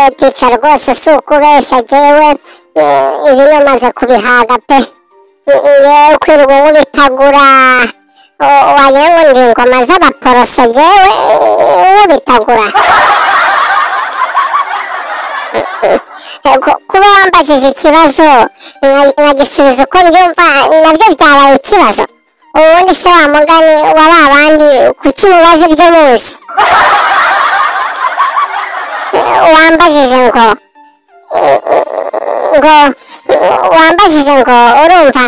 icyicaro rwose si ukubeshya jyewe i- ibi namaze kubihaga pe I- i- yewe kwirirwa nk'ubitagura O- wagira ngo ndi ingoma z'abaporoso jyewe nk'ubitagura Ku- kuba wambajije ikibazo nka- nkagisubiza uko mbyumva nabyo byabaye ikibazo ubundi se wa mugani wa ba bandi kuki mubaza ibyo muzi wambajije ngo ngo wambajije ngo urumva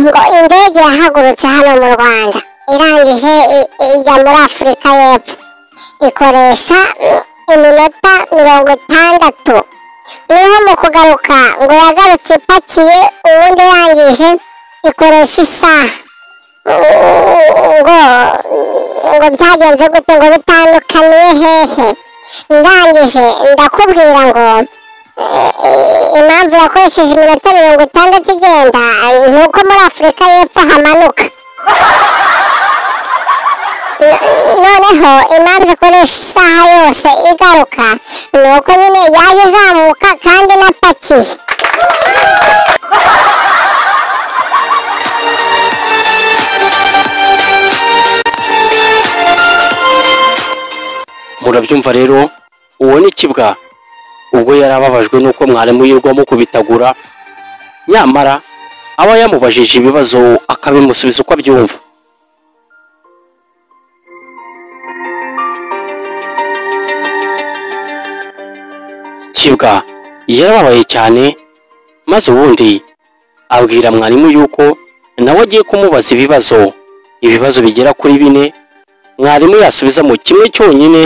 ngo indege yahagurutse hano mu rwanda irangije i- ijya muri afurika y'epfo ikoresha iminota mirongo itandatu noneho mu kugaruka ngo yagarutse ipakiye ubundi irangije ikoresha isaha ngo ngo byagenze gute ngo bitandukaniye hehe ndangije ndakubwira ngo eh, eh, impamvu yakoresheje iminota mirongo itandatu igenda eh, ni uko muri afurika y'epfo hamanuka No- noneho impamvu ikoresha isaha yose igaruka ni uko nyine yaje izamuka kandi inapakiye murabyumva rero uwo ni kibwa ubwo yari ababajwe n'uko mwarimu yirirwa amukubitagura nyamara aba yamubajije ibibazo akabimusubiza uko abyumva kibwa yarababaye cyane maze ubundi abwira mwarimu yuko nawe agiye kumubaza ibibazo ibibazo bigera kuri bine mwarimu yasubizamo kimwe cyonyine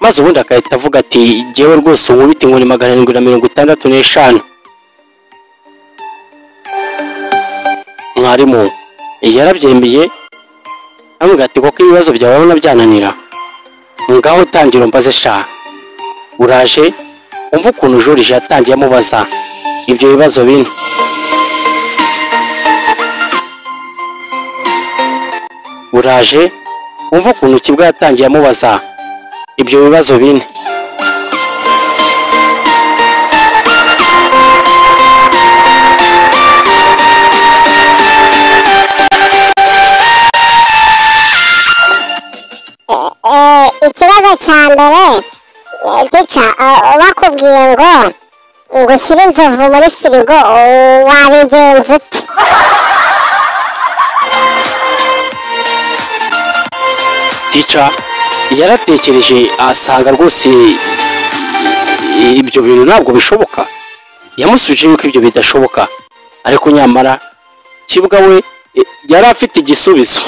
maze ubundi agahita avuga ati jyewe rwose unkubita inkoni magana arindwi na mirongo itandatu n'eshanu mwarimu yarabyemeye aramubwira ati koko ibibazo byawe urabona byananira ngaho utangira umbaze sha uraje umva ukuntu joriji yatangiye amubaza ibyo bibazo bine uraje umva ukuntu kibwa yatangiye amubaza ibyo bibazo bine Eh, ikibazo cya mbere eh, gica eh, bakubwiye ngo ngo ushyire inzovu muri firigo eh, wabigenza ute tica yaratekereje asanga rwose i- ibyo bintu ntabwo bishoboka yamusubije yuko ibyo bidashoboka ariko nyamara kibwa we eh, yari afite igisubizo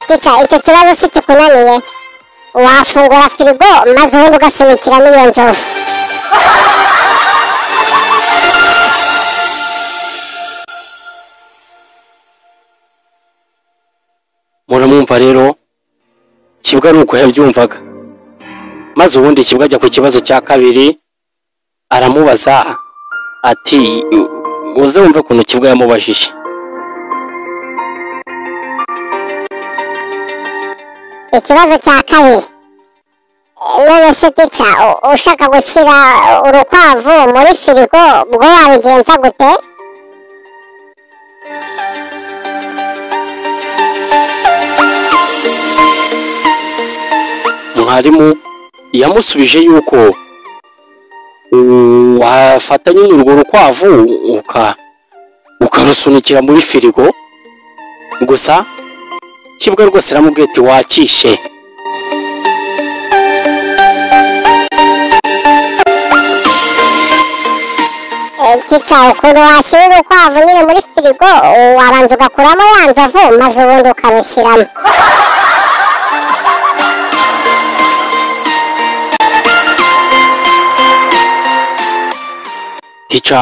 gica icyo kibazo si kikunaniye wafungura firigo maze ubundi ugasunikiramo iyo nzovu muramwumva rero kibwa ni uko yabyumvaga maze ubundi kibwa ajya ku kibazo cya kabiri aramubaza ati uze wumve ukuntu kibwa yamubajije ikibazo cya kabiri Eh, none se gica u- ushaka gushyira urukwavu muri firigo ubwo wabigenza gute mwarimu yamusubije yuko wafata nyine urwo rukwavu uka ukarusunikira muri firigo gusa kibwa rwose aramubwiye ati wakishe Eh, gica ukuntu washyira urukwavu nyine muri firigo wabanza ugakuramo ya nzovu maze ubundi ukarushyiramo tica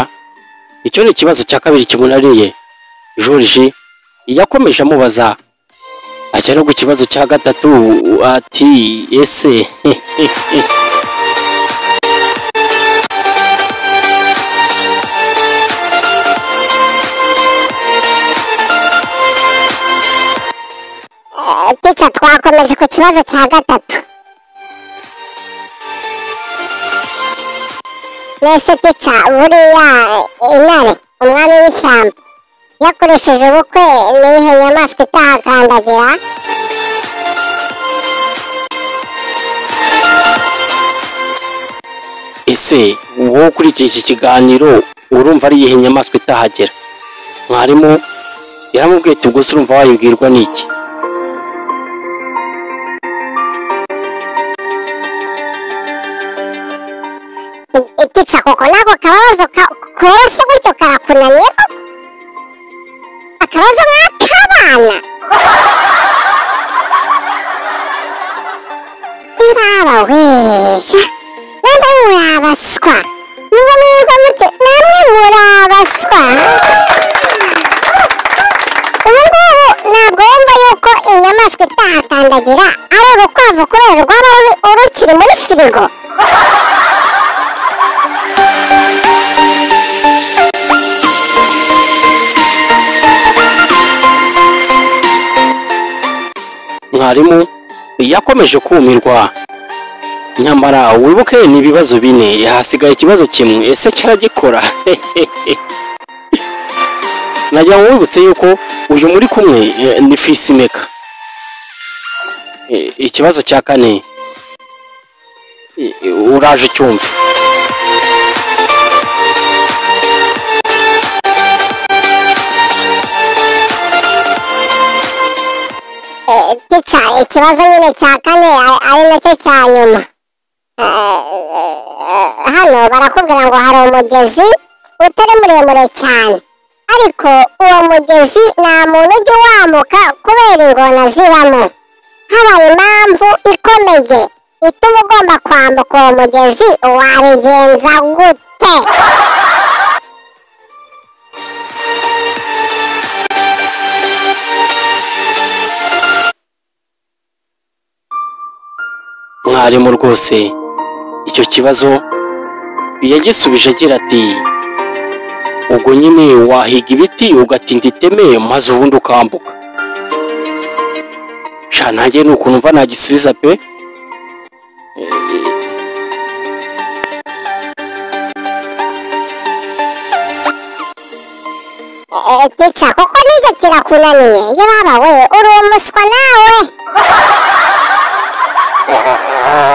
icyo ni ikibazo cya kabiri kimunaniye joriji yakomeje amubaza ajya no ku kibazo cya gatatu ati ese twakomeje ku kibazo cya gatatu nese pica buriya intare umwami w'ishyamba yakoresheje ubukwe n'iyihe nyamaswa itahakandagira ese wowe ukurikiye iki kiganiro urumva ari iyihe nyamaswa itahagera mwarimu yaramubwiye ati ubwo se urumva wayibwirwa n'iki itica koko nako kababazo ka- koroshye gutyo karakunaniye koko akabazo nk'ak'abana iraba weja namwe murabaswa nubwo mwirwa mute namwe murabaswa ubu ngubu ntabwo wumva yuko inyamaswa itahakandagira ari urukwavu kubera rwaba ruri- rukiri muri firigo mwarimu yakomeje kumirwa nyamara wibuke ni ibibazo bine hasigaye ikibazo kimwe ese cyaragikora najya wibutse yuko uyu muri kumwe eh, ni fisimeka Eh, ikibazo cya kane eh, uraje ucyumva Eh, tica ikibazo nyine cya kane ari- ari nacyo cya nyuma Eh, eh, hano barakubwira ngo hari umugezi utari muremure cyane ariko uwo mugezi nta muntu ujya uwambuka kubera ingona zibamo habaye impamvu ikomeye ituma ugomba kwambuka uwo mugezi wabigenza gute mwarimu rwose icyo kibazo yagisubije agira ati ubwo nyine wahiga ibiti ugatinda iteme maze ubundi ukambuka sha nanjye ni ukuntu mva nagisubiza pe Eh, tica kuko nicyo kirakunaniye yababa we uri umuswa nawe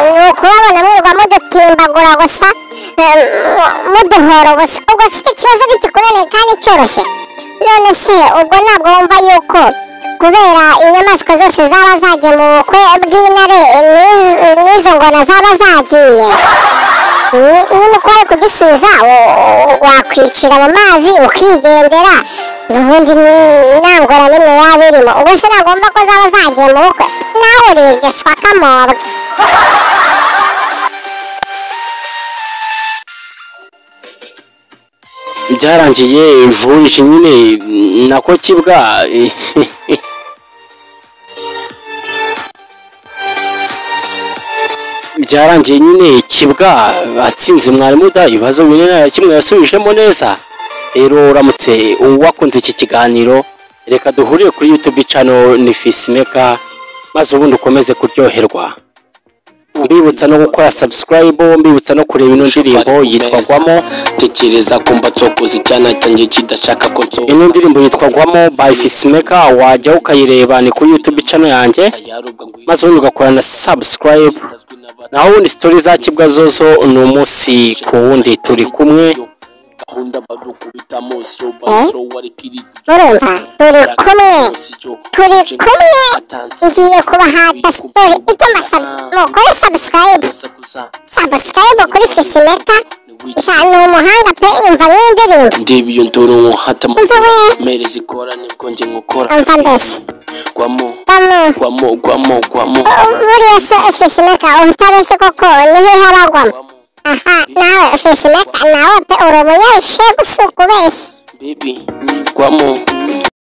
ni ukubabona mwirwa mudutimbagura gusa eh, muduhora gusa ubwo si iki kibazo ntigikunaniye kandi cyoroshye none se ubwo ntabwo wumva yuko kubera inyamaswa zose zaba zagiye mu bukwe bw'intare n'iz- n'izo ngona zaba zagiye ni- nyine uko wari kugisubiza wa- wa- wakwicira mu mazi ukigendera ubundi ni nta ngorane n'imwe yaba irimo ubwo se nagomba ko zaba zagiye mu bukwe nawe urebye swakamobwe byarangiye jurije nyine nako kibwa byarangiye nyine kibwa atsinze mwarimu da ibibazo bine na kimwe yasubijemo neza rero uramutse wakunze iki kiganiro reka duhurire kuri youtube channel ni fisimeka maze ubundi ukomeze kuryoherwa mbibutsa no gukora subscribe mbibutsa no kureba ino ndirimbo yitwa gwamo tekereza kumva tsokoze icyana cyanjye kidashaka ko nsohoka ino ndirimbo yitwa gwamo by fisimeka wajya ukayireba ni kuri youtube channel yanjye yarubwa ngo maze ubundi ugakora na subscribe yasazwe n'abana naho ubundi sitori za kibwa zozo ni umunsi ku wundi turi kumwe gahunda badukubita mose yo baso wari kiri murumva turi kumwe turi kumwe ngiye kubahata siporo icyo mbasabye mukore sabusikarayibu sabusikarayibu kuri fisimeka nshya ni umuhanga pe yumva n'indirimbo ndeba iyo nduru nkuhata mu Umva we. mere zikora nibwo njye nkukora umva mbese gwamo bamu gwamo gwamo gwamo buriya se fisimeka utabeshye koko niho haragwamo gwamo aha nawe fisimeka nawe pe uri umunyeshye gusa ukubeshya baby gwamo